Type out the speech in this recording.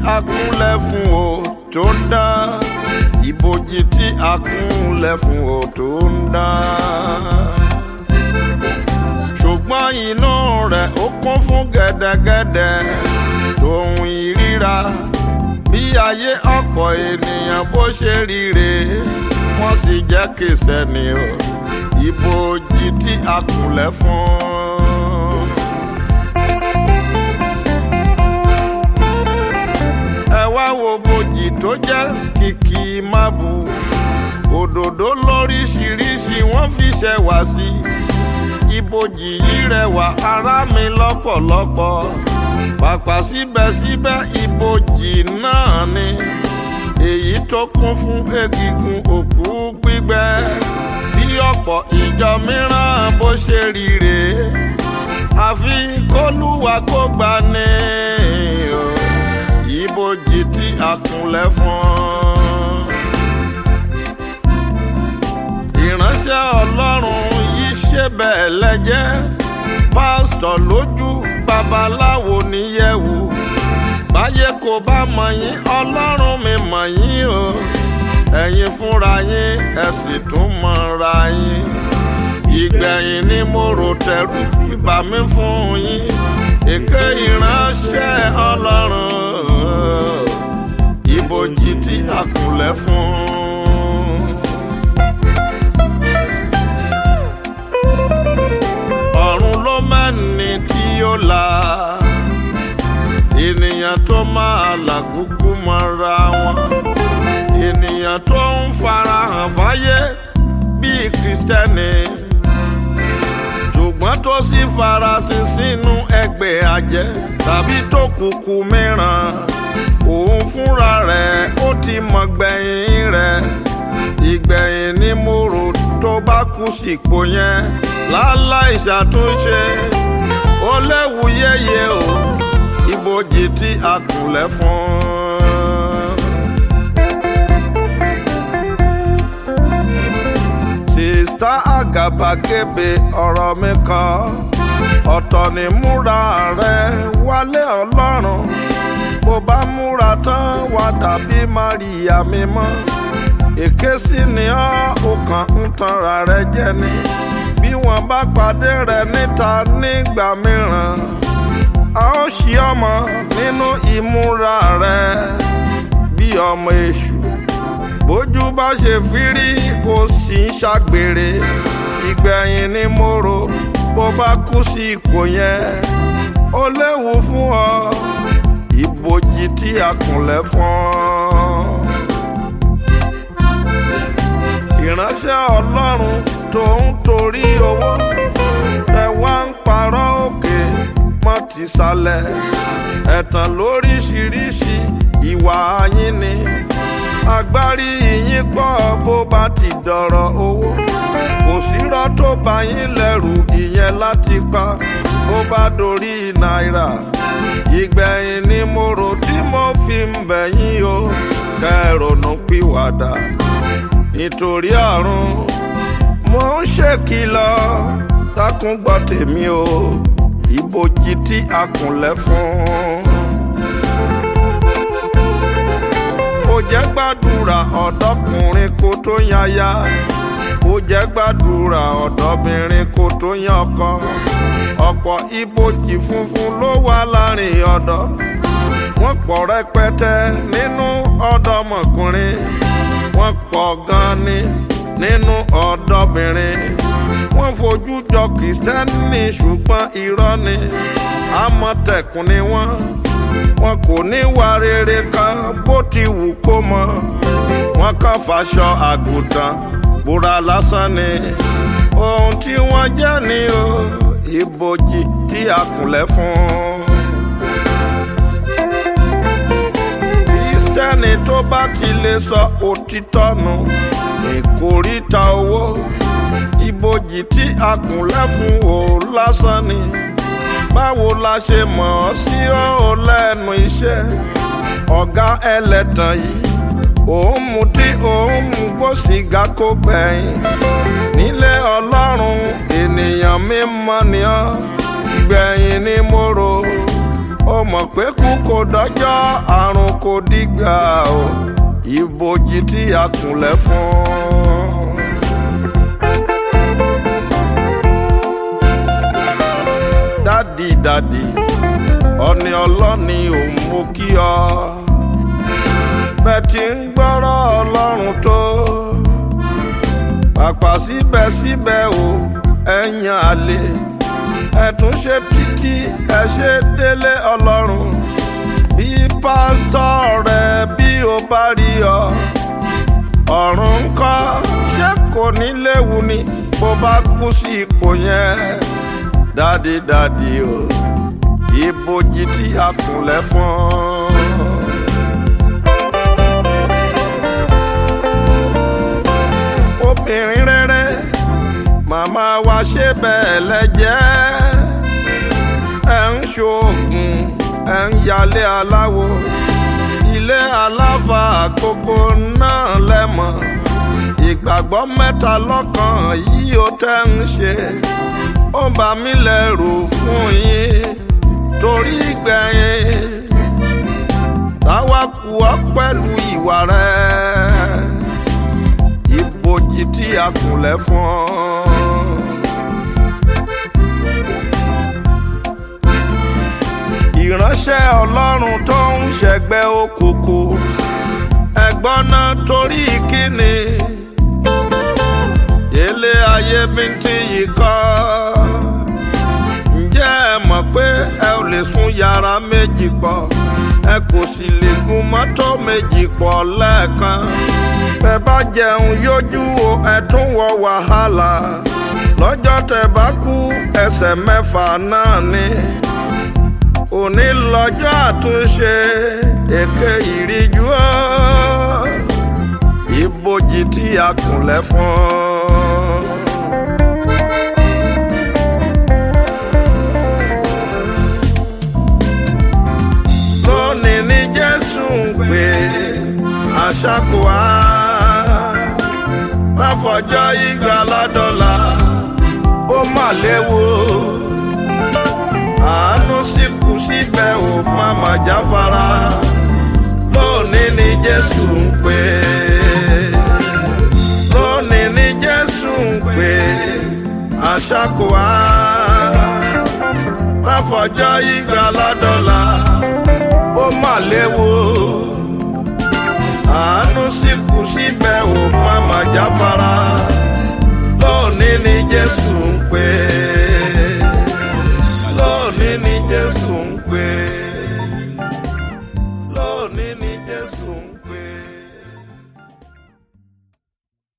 a kúnlẹ̀ fún o tó ń dán ibojì tí a kúnlẹ̀ fún o tó ń dán ṣùgbọ́n inú rẹ̀ ó kún fún gẹ́dẹ́gẹ́dẹ́ tòun ìríra bí ayé ọ̀pọ̀ ènìyàn bó ṣe ríre wọ́n sì jẹ́ kìrìsìtẹ́nì o ibojì tí a kúnlẹ̀ fún. ẹ wá wo bojì tó jẹ́ kìkì mábù òdòdó lóríṣiríṣi wọ́n fi ṣẹwà sí ibojì yìí rẹwà ará mi lọ́pọ̀lọpọ̀ pàpà síbẹ̀síbẹ̀ ibojì náà ni èyí tó kún fún egungun òkú gbígbẹ bí ọ̀pọ̀ ìjọ mìíràn bó ṣe rí rèé àfi kólúwa kó gbà ní o ibojì tí a kúnlẹ̀ fún. ìránṣẹ́ ọlọ́run yìí ṣe bẹ́ẹ̀ lẹ́jẹ́ pásítọ̀ lójú babaláwo níyẹ̀wò báyé kò bá mọ̀ yín ọlọ́run mi mọ̀ yín o ẹ̀yin fúnra yín ẹ sì tún mọ̀ra yín ìgbẹ̀yìn ni mo rò tẹ̀rù fìbà mi fún yín èké ìránṣẹ́ ọlọ́run ibojì tí a kúnlẹ̀ fún. ọ̀run ló mẹ́ni tí ó la ènìyàn tó máa làgùkù mọ́ra wọn ènìyàn tó ń farahàn fáyé bíi kristẹni ṣùgbọ́n tó sì farasin sínú ẹgbẹ́ àjẹ́ tàbí tó kúkú mìíràn òun fúnra rẹ̀ ó ti mọ̀ gbẹ̀yìn rẹ̀ ìgbẹ̀yìn ni mo rò tó bá kú sípò yẹn láláì ṣàtúnṣe ó léwu yéye o ibojì tí a kúnlẹ̀ fún. sista àgàbàgebè ọ̀rọ̀ mi kan ọ̀tọ̀ ni múra rẹ wálé ọlọ́run bó bá múra tán wá dàbí Maria mímọ́ èké sì ni ọ́ ó kàn ń tanra rẹ jẹ ni bí wọ́n bá pàdé rẹ níta nígbà mìíràn a ó ṣí ọmọ nínú ìmúra rẹ bí ọmọ èṣù bójú bá ṣe fírí kò sì ń ṣàgbèrè ìgbẹ̀yìn ni mo rò bó bá kú sí ipò yẹn ó léwu fún ọ ibojì tí a kúnlẹ̀ fún ọ. ìránṣẹ́ ọlọ́run tó ń torí owó ẹ wá ń parọ́ òkè mọ́ ti sálẹ̀ ẹ̀tàn lóríṣiríṣi ìwà yín ni agbárí yín pọ̀ bó bá ti dọ̀rọ̀ owó kò sírọ́ tó bá yín lẹ́rù ìyẹn láti pa bó bá dorí náírà ìgbẹ̀yìn ni mo rò tí mo fi ń bẹ̀ yín o kẹrònú pìwàdà nítorí ọ̀run mo ń ṣèkìlọ̀ dákun gbọ́ tèmi o ibojì tí a kúnlẹ̀ fún. ó jẹ́ gbàdúrà ọ̀dọ́kùnrin kó tó yanya ó jẹ́ gbàdúrà ọ̀dọ́bìnrin kó tó yan ọkọ ọ̀pọ̀ ibojì funfun ló wà láàrin ọ̀dọ́ wọ́n pọ̀ rẹpẹtẹ nínú ọ̀dọ́mọkùnrin wọ́n pọ̀ gan ni nínú ọ̀dọ́bìnrin wọ́n fojú jọ kìrìsìtẹ́nì ṣùgbọ́n irọ́ ni àmọ̀tẹ́kùn ni wọ́n wọn kò ní wà rere kan bó ti wù kó mọ wọn kàn fàṣọ àgùntàn búra lásán ni ohun tí wọ́n jẹ́ ni o ibojì tí a kùnlẹ̀ fún. kristẹni tó bá ti lè sọ òtítọ́ nù ìkórìtà owó ibojì tí a kùnlẹ̀ fún o lásán ni báwo la ṣe mọ̀ ọ́ sí ọ́ lẹ́nu iṣẹ́ ọ̀gá ẹlẹ́tàn yìí òun mu tí òun mu gbó sìgá kó gbẹ̀yìn nílé ọlọ́run ènìyàn mímọ́ ni ọ́ ìgbẹ̀yìn ni mo rò ó mọ̀ pé kú kò dọ́jọ́ àrùn kò dìgbà o ìbòjì tí a kùnlẹ̀ fún. dádì dádì ọ̀nì ọlọ́ni òun mo kí ọ bẹ́ẹ̀ tí ń gbọ́rọ̀ ọlọ́run tó pàpà síbẹ̀síbẹ̀ o ẹ̀yàn àlè ẹ̀tún ṣe títí ẹ ṣe délé ọlọ́run bí pásítọ̀ rẹ bí o bá rí ọ ọ̀run ńkọ́ ṣé kò ní léwu ni bó bá kú sí ipò yẹn dádìdádì o ìbòjì tí a kùnlẹ̀ fún. obìnrin rere màmá wa ṣe bẹ́ẹ̀ lẹ́jẹ́ ẹ̀ ń ṣoògùn ẹ̀ ń yálé aláwo ilé aláfa àkókò náà lẹ́mọ̀ ìgbàgbọ́ mẹ́ta lọ́kàn yìí ó tẹ́ ń ṣe ó bà mí lẹ́rù fún yín torí gbẹ̀yìn táwa kù ọ́ pẹ̀lú ìwà rẹ̀ ìbòjì tí a kùnlẹ̀ fún ọ. ìránṣẹ́ ọlọ́run tó ń ṣẹgbẹ́ òkùnkùn ẹ̀gbọ́n náà torí kíni ilé ayé mi ti yìí kọ́ ǹjẹ́ ẹ mọ̀ pé ẹ ò lè sùn yàrá méjì pọ̀ ẹ kò sì lè gun mọ́tò méjì pọ̀ lẹ́ẹ̀kan bẹ́ bá jẹun yójú o ẹ tún wọ wàhálà lọ́jọ́ tẹ́ bá kú ẹsẹ̀ mẹ́fà náà ni òní lọ́jọ́ àtúnṣe èké ìríjú ọ́ ìbòjì tí a kùnlẹ̀ fún. lónìí ní jésù ń pè àṣàkò á má fọjọ́ ìgbà ládọ́là ó mà léwu àánú sì kù síbẹ̀ ò má má jáfara lónìí ní jésù ń pè lónìí ní jésù ń pè àṣàkò á má fọjọ́ ìgbà ládọ́là ó mà léwu àánú sì kù síbẹ̀ ò má má jáfara.